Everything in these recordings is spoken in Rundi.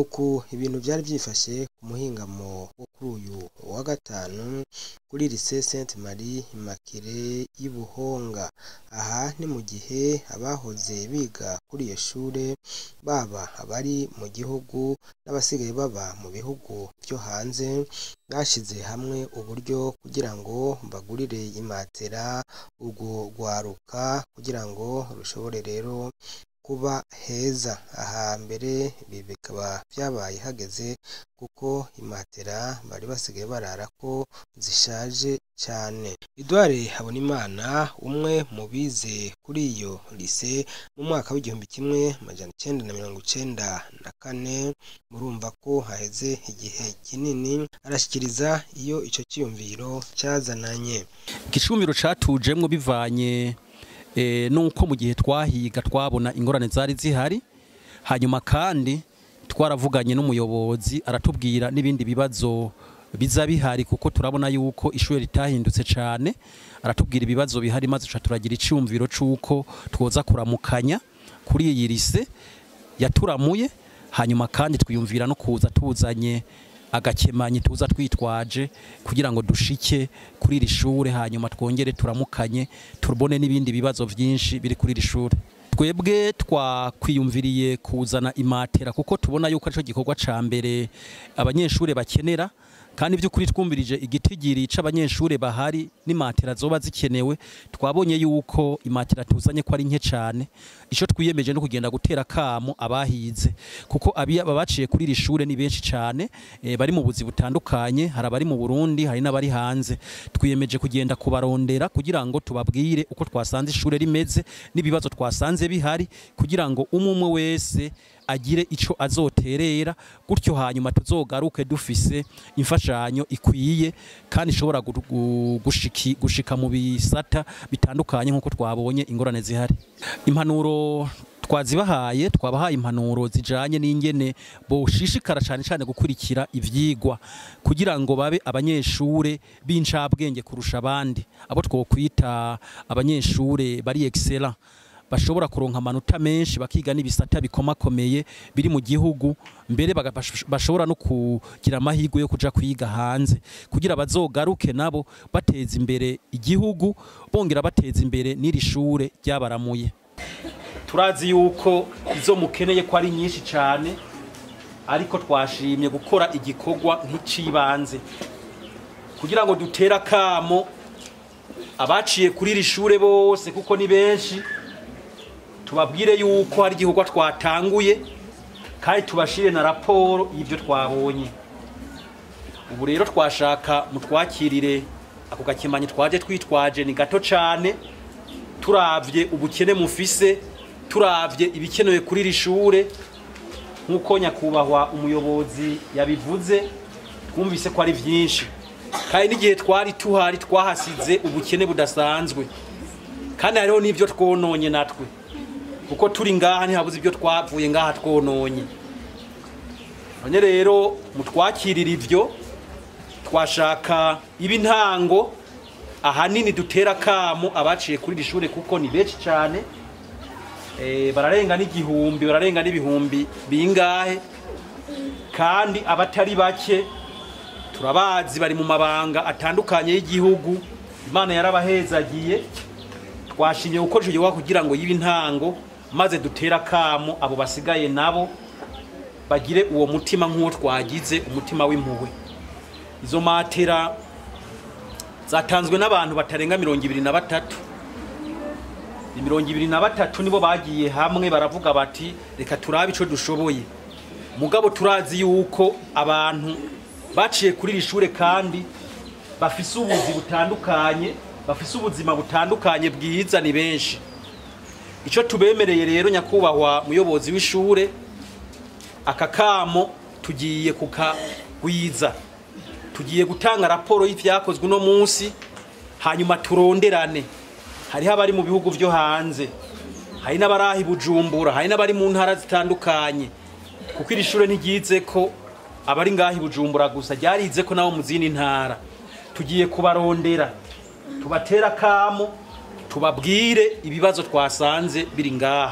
nuko ibintu vyari vyifashe ku muhingamo wo kuri uyu wa gatanu kuri lycée Sainte Marie Immaculée y'i Buhonga aha ni mu gihe abahoze biga kuri iyo shure baba abari mu gihugu n'abasigaye baba mu bihugu vyo hanze bashize hamwe uburyo kugira ngo bagurire imatera urwo rwaruka kugira ngo rushobore rero kuba heza aha mbere ibi bikaba vyabaye hageze kuko imatera bari basigaye bararako zishaje cane Edouard Habonimana umwe mu bize kuri iyo lycée mu mwaka w'igihumbi kimwe amajana icenda na mirongo icenda na kane murumva ko haheze igihe kinini arashikiriza iyo ico ciyumviro cazananye igicumiro catujemwo bivanye e, nuko mu gihe twahiga twabona ingorane zari zihari hanyuma kandi twaravuganye n'umuyobozi aratubwira n'ibindi bibazo biza bihari kuko turabona yuko ishuri ritahindutse cyane aratubwira ibibazo bihari maze tuca turagira icyumviro c'uko twoza kuramukanya kuri iyi lise yaturamuye hanyuma kandi twiyumvira no kuza tuzanye agakemanyi tuza twitwaje kugira ngo dushike kuri iri shure hanyuma twongere turamukanye tubone n'ibindi bibazo byinshi biri kuri iri shure twebwe twakwiyumviriye kuzana imatera kuko tubona yuko aricyo gikorwa ca mbere abanyeshuri bakenera kandi by'ukuri twumvirije igitigiri c'abanyeshuri bahari n'imatera zoba zikenewe twabonye yuko imatera tuzanye ko ari nke cyane ico twiyemeje no kugenda gutera kamo abahize kuko aba baciye kuri iri shure ni benshi cyane e, bari mu buzi butandukanye hari abari mu Burundi hari n'abari hanze twiyemeje kugenda kubarondera kugira ngo tubabwire uko twasanze ishure rimeze n'ibibazo twasanze bihari kugira ngo umwe wese agire ico azoterera gutyo hanyuma tuzogaruke dufise imfashanyo ikwiye kandi ishobora gushiki gushika mu bisata bitandukanye nkuko twabonye ingorane zihari impanuro twazibahaye twabahaye impanuro zijanye n'ingene boshishikara cyane cyane gukurikira ivyigwa kugira ngo babe abanyeshure b'incabwenge kurusha abandi abo twokwita abanyeshure bari excellent bashobora kuronka amanota menshi bakiga n'ibisata bikomakomeye biri mu gihugu mbere bashobora no kugira amahirwe yo kuja kwiga hanze kugira bazogaruke nabo bateza imbere igihugu bongera bateza imbere n'iri shure ryabaramuye turazi yuko izo mukeneye ko ari nyinshi cyane ariko twashimye gukora igikorwa nk'icibanze kugira ngo dutere akamo abaciye kuri iri shure bose kuko ni benshi tubabwire yuko hari igikorwa twatanguye kandi tubashire na raporo y'ibyo twabonye ubu rero twashaka mutwakirire ako gakemanyi twaje twitwaje ni gato cyane turavye ubukene mufise turavye ibikenewe kuri iri shure nk'uko nyakubahwa umuyobozi yabivuze twumvise ko ari byinshi kandi n'igihe twari tuhari twahasize ubukene budasanzwe kandi hariho n'ibyo twononye natwe kuko turi ngaha ntihabuze ibyo twavuye ngaha twononye none rero mutwakirira ibyo twashaka iba intango ahanini dutera kamo abaciye kuri iri shure kuko ni benshi cyane bararenga n'igihumbi bararenga n'ibihumbi bingahe kandi abatari bake turabazi bari mu mabanga atandukanye y'igihugu imana yarabahezagiye twashimye gukoresha igikorwa kugira ngo yibe intango maze dutere akamo abo basigaye nabo bagire uwo mutima nk'uwo twagize umutima w'impuhwe izo matera zatanzwe n'abantu batarenga mirongo ibiri na batatu mirongo ibiri na batatu nibo bagiye hamwe baravuga bati reka turabe icyo dushoboye mugabo turazi yuko abantu baciye kuri iri shure kandi bafise ubuzi butandukanye bafise ubuzima butandukanye bwiza ni benshi icyo tubemereye rero nyakubahwa muyobozi w'ishure aka kamo tugiye kukagwiza tugiye gutanga raporo y'ibyakozwe uno munsi hanyuma turonderane hariho abari mu bihugu byo hanze hari n'abari i bujumbura hari n'abari mu ntara zitandukanye kuko iri shure ntigize ko abari ngaho i bujumbura gusa ryarize ko nabo mu zindi ntara tugiye kubarondera tubatera akamo tubabwire ibibazo twasanze biri ngaha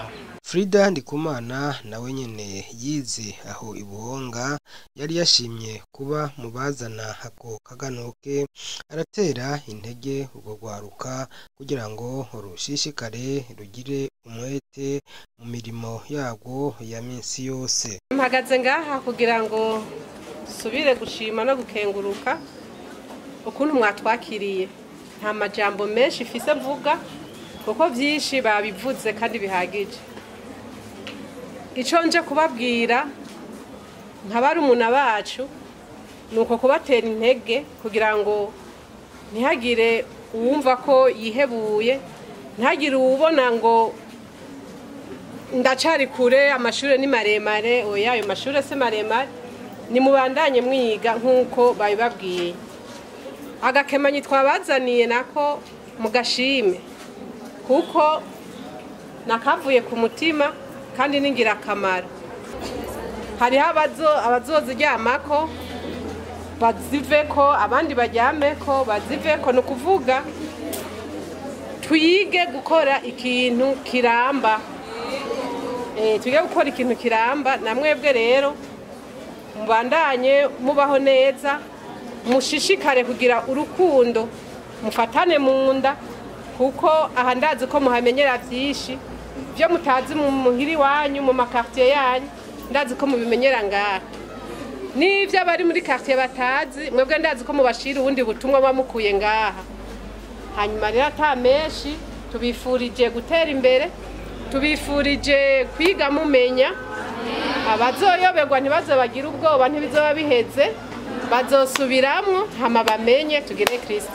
Frida Ndikumana nawe nyene yize aho ibuhonga yari yashimye kuba mu bazana ako kaganuke aratera intege urwo rwaruka kugira ngo rushishikare rugire umwete mu mirimo yarwo ya minsi yose mpagaze ngaha kugira ngo dusubire gushima no gukenguruka ukuntu mwatwakiriye nta majambo menshi mfise mvuga kuko byinshi babivuze kandi bihagije icyo nje kubabwira nka barumuna bacu ni uko kubatera intege kugira ngo ntihagire uwumva ko yihebuye ntihagire uwubona ngo ndacari kure amashuri ni maremare oya ayo mashuri se maremare ni mubandanye mwiga nk'uko babibabwiye agakemanyi twabazaniye nako mugashime kuko nakavuye ku mutima kandi ni ingirakamaro hariho abazoziryamako baziveko abandi baryameko baziveko ni ukuvuga twige gukora ikintu kiramba twige gukora ikintu kiramba na mwebwe rero mubandanye mubaho neza mushishikare kugira urukundo mufatane mu nda kuko aha ndazi ko muhamenyera byinshi byo mutazi mu muhiri wanyu mu makartiye yanyu ndazi ko mubimenyera ngaha n'ibyo abari muri quartier batazi mwebwe ndazi ko mubashira ubundi butumwa bamukuye ngaha hanyuma rero ata menshi tubifurije gutera imbere tubifurije kwiga mumenya abazoyoberwa ntibaze bagire ubwoba ntibizoba biheze bazosubiramwo hama bamenye tugire kirisiti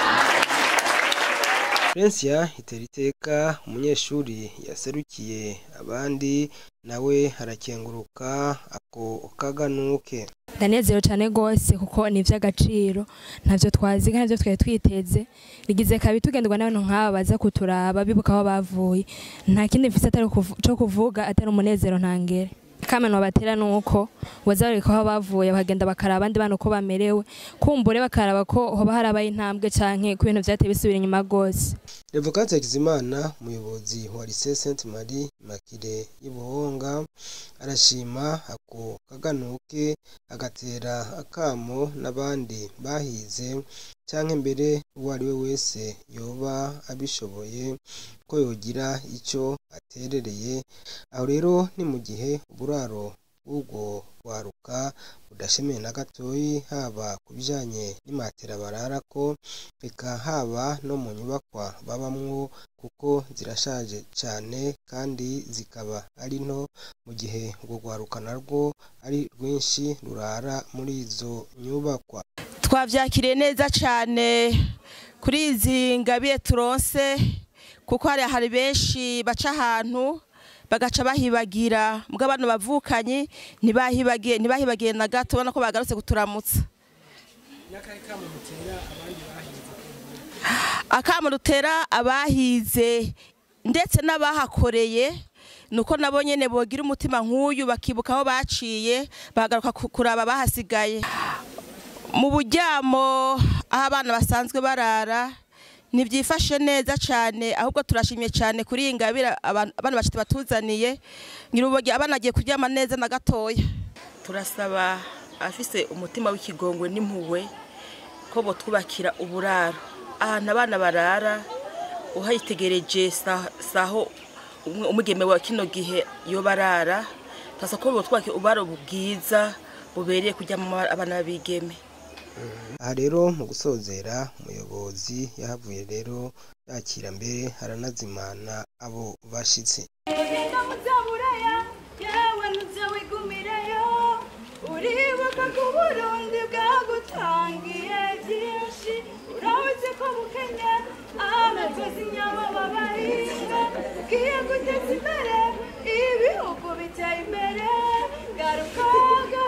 Prensia Iteriteka umunyeshuri yaserukiye abandi nawe harakenguruka ako kaganuke ndanezerewe cyane rwose kuko ni iby'agaciro ntabyo twazi kandi nabyo twari twiteze rigize kabiri tugendwa n'abantu nk'aba baza kuturaba bibuka aho bavuye nta kindi mfite atari cyo kuvuga atari umunezero ntangere kameno batera nuko wazabareka aho bavuye bakagenda bakaraba abandi bana uko bamerewe kumbure bakaraba ko hoba harabaye intambwe canke ku bintu vyateye bisubira inyuma rwose Revokate Hakizimana umuyobozi wa Lycée Sainte Marie Makire y'Ubuhonga arashima ako kaganuke agatera akamo n'abandi bahize canke mbere uwo ari we wese yoba abishoboye ko yogira icyo aterereye aho rero ni mu gihe uburaro bw'ubwo rwaruka budashemeye na gatoyi haba ku bijyanye n'imatera bararako reka haba no mu nyubakwa babamwo kuko zirashaje cyane kandi zikaba ari nto mu gihe urwo rwaruka narwo ari rwinshi rurara muri izo nyubakwa twabyakiriye neza cyane kuri izi ngabiye turonse kuko hari hari benshi baca ahantu bagaca bahibagira mbwa abantu bavukanye ntibahibagiye ntibahibagiye na gato ubona ko bagarutse kuturamutsa akamo dutera abahize ndetse n'abahakoreye ni uko nabo nyine bogira umutima nk'uyu bakibuka aho baciye bagaruka kuraba bahasigaye mu buryamo aho abana basanzwe barara ntibyifashe neza cyane ahubwo turashimye cyane kuri iyi ngabire abana bacu batuzaniye nyir'ubugi abana agiye kuryama neza na gatoya turasaba afise umutima w'ikigongwe n'impuhwe ko botwubakira uburaro ahantu abana barara uhayitegereje saho umugeme wa kino gihe iyo barara turasaba ko botwubakira uburaro bwiza bubereye kuryamo abana b'abigeme aha rero mu gusozera umuyobozi yahavuye rero yakira mbere haranazimana abo bashyitsi uribuka ko uburundi bwagutangiye byinshi urabuze ko bukenya amatozi inyama babahinga bwiye guteza imbere ibihugu biteye imbere garuka